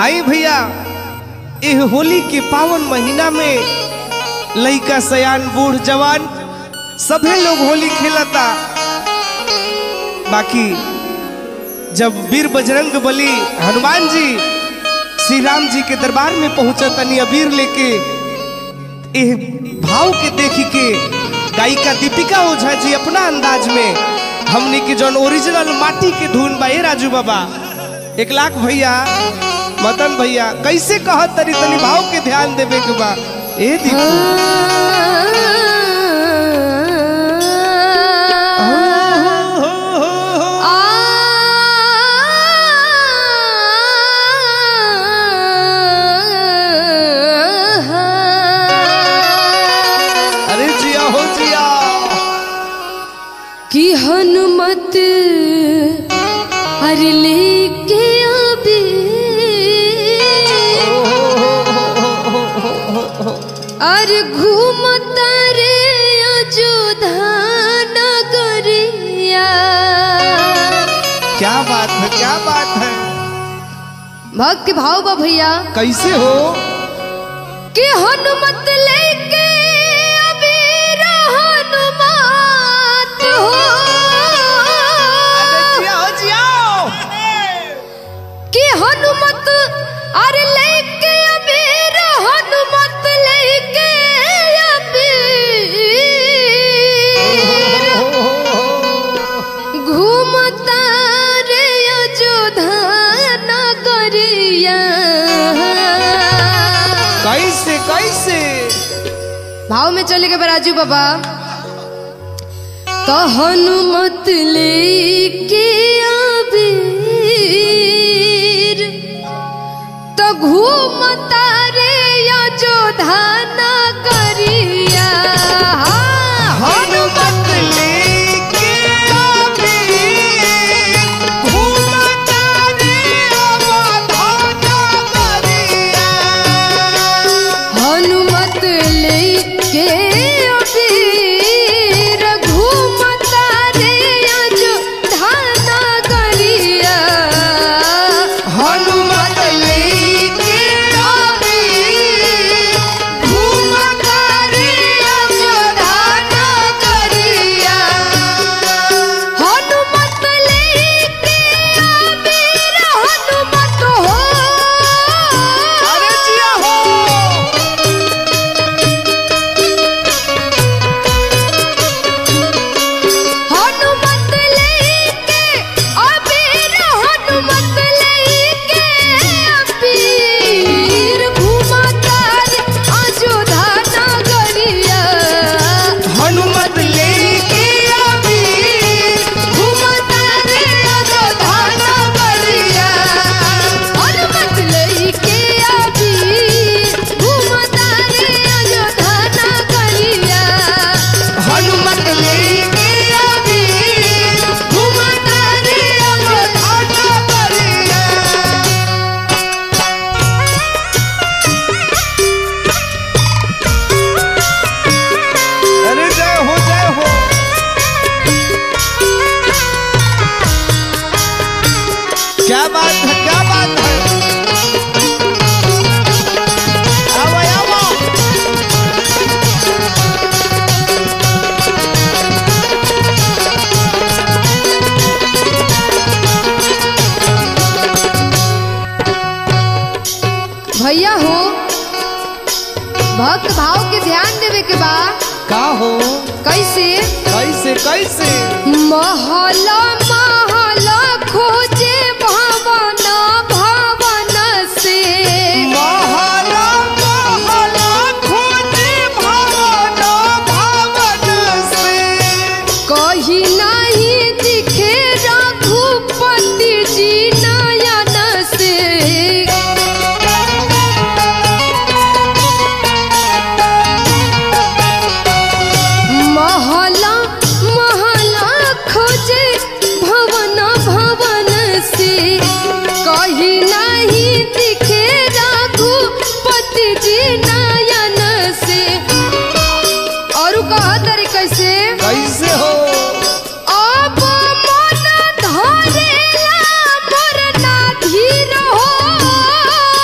आई भैया एह होली के पावन महीना में लइका सयान बूढ़ जवान सभे लोग होली खेलता बाकी जब वीर बजरंग बली हनुमान जी श्री राम जी के दरबार में पहुंचा तनी अबीर लेके एह भाव के देखी के गायिका दीपिका ओझा जी अपना अंदाज में हमने के जौन ओरिजिनल माटी के धुन बा ए राजू बाबा एक लाख भैया मदन भैया कैसे कहत तनी तनी भाव के ध्यान देवे के बा ए दीपू हो, हो, हो, हो। अरे जिया हो जिया कि हनुमत हर लेके आबे अर घूमता रे अयोध्या नगरिया क्या बात है क्या बात है भक्त भाव बा भैया कैसे हो कि हनुमत लेके अबीर हनुमात हो अरे जिया हो जिया कि हनुमत अरे लेके अबीर हनुमत लेके अबीर घूमता रे अयोध्या नगरिया कैसे कैसे भाव में चले गए राजू बाबा तो हनुमत लेके अबीर तो घूमता रे अयोध्या नगरिया हनुमत लेके अबीर घूमता रे अवधाना करिया। हनुमत लेके अबीर घूमता रे अयोध्या नगरिया हनुमत लेके अबीर घूमता रे अवधाना करिया। हनुमत लेके अबीर हनुमत हो अरे जिया हो हनुमत लेके अबीर हनुमत लेके अबीर घुमाता रे अयोध्या नगरिया हनुमत लेके अबीर घुमाता रे अयोध्या नगरिया हनुमत लेके अबीर घुमाता रे अयोध्या नगरिया हनुमत लेके अबीर घूमता रे अवधाना करिया। अरे जय हो जय हो क्या बात है क्या बात है आओ आओ भैया हो भक्त भाव के ध्यान देवे के बा का हो कैसे कैसे कैसे महला महला खोजे भवन भवन से महला महला खोजे भवन भवन से कही नहीं दिखे रघुपति जी नयन से महला महला खोजे भवन भवन से कही नहीं दिखे रघुपति जी नयन से और कहा तरीके से कैसे हो अब मन धरेला मोर ना धीर हो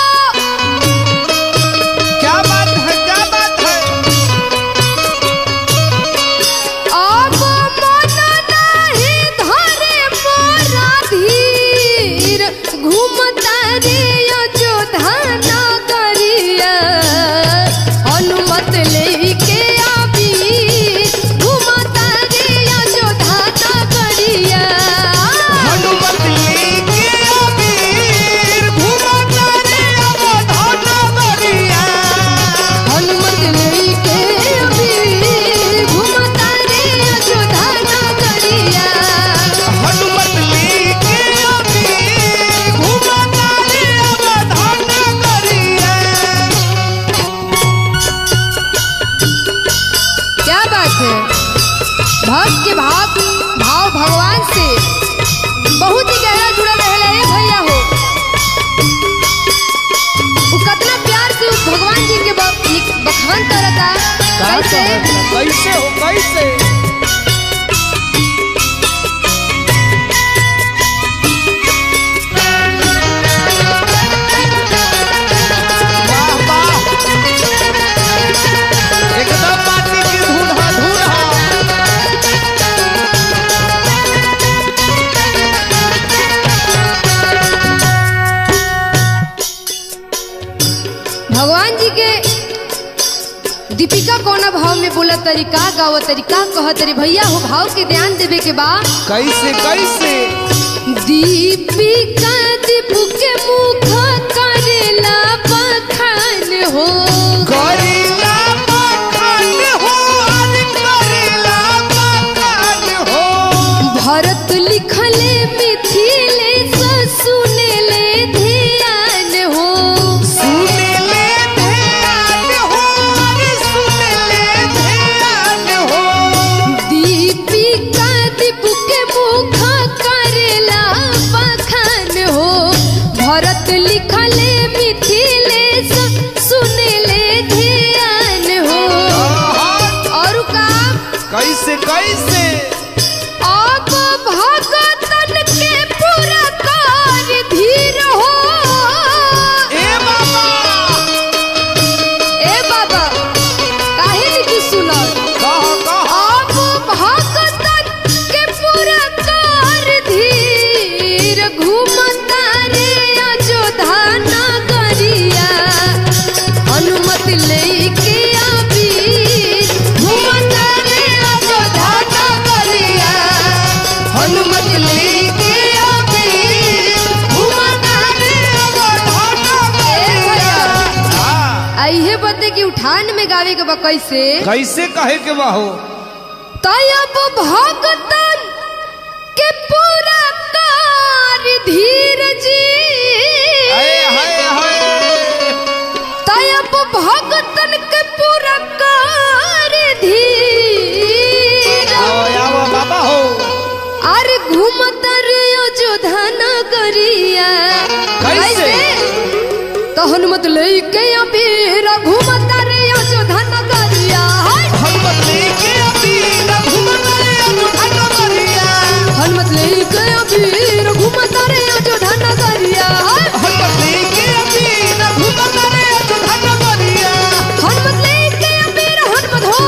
कैसे कैसे हो कैसे वाह वाह एकदम माटी की धूल हा धूल हा भगवान जी के दीपिका कौन भाव में बोला तरीका गाव तरीका कह तरी भैया हो भाव के ध्यान देवे के बा कैसे कैसे दीपिका दीपू के मुख करेला बखान हो करेला मखान हो आज करेला मखान हो भरत लिखले मिथिले सुनेले ध्यान हो सुने ले ध्यान हो अरे सुने ले ध्यान हो दीपिका दीपू के मुख करेला बखान हो भरत लिखले मिथिले सुनेले ध्यान हो आहा, और का कैसे कैसे अब भगतन के पूरा कार धीर हो ए बाबा ए बाबा काहे नहीं सुनल कह कह अब भगतन के पूरा कार धीर घूमता रे अयोध्या नगरिया अनुमति लेके आबीर घूमता रे अयोध्या नगरिया अनुमति लेके आबीर घूमता रे अयोध्या नगरिया हाँ, आइहे बते कि उठान में गावे के बा कैसे कैसे कहे के बाहो तयब भगतन के पूरा कार धीर जी हाय हाय हाय तयब भगतन के पूरा कार धीर आओ आओ बाबा हो अरे घूमत रे अयोध्या नगरिया कैसे? तो हनुमत लेके अबीर घूमत रे अयोध्या नगरिया हाय। हनुमत लेके अभी न घूमत रे अयोध्या नगरिया हनुमत लेके अबीर घूमत रे अयोध्या नगरिया हाय। हनुमत लेके अभी न घूमत रे अयोध्या नगरिया हनुमत लेके अबीर हनुमत हो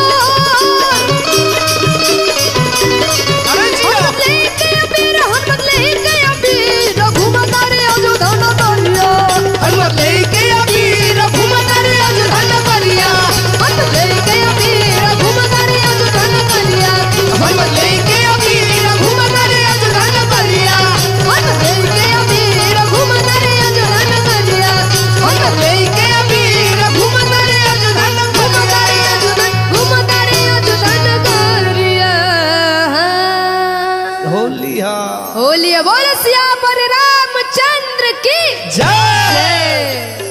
अरे जिया हनुमत लेके अबीर हनुमत लेके अबीर घूमत रे अयोध्या नगरिया हनुमत लेके अभी न घूमत रे अयोध्या नगरिया हनुमत लेके अबीर घूमत रे अयोध्या नगरिया हनुमत लेके अभी न घूमत रे अयोध्या नगरिया हनुमत लेके अबीर घूमत रे अयोध्या नगरिया हनुमत लेके अभी न घूमत रे अयोध्या नगरिया घूमत रे अयोध्या नगरिया होली हा होली बोल सिया पर रामचंद्र की जय जय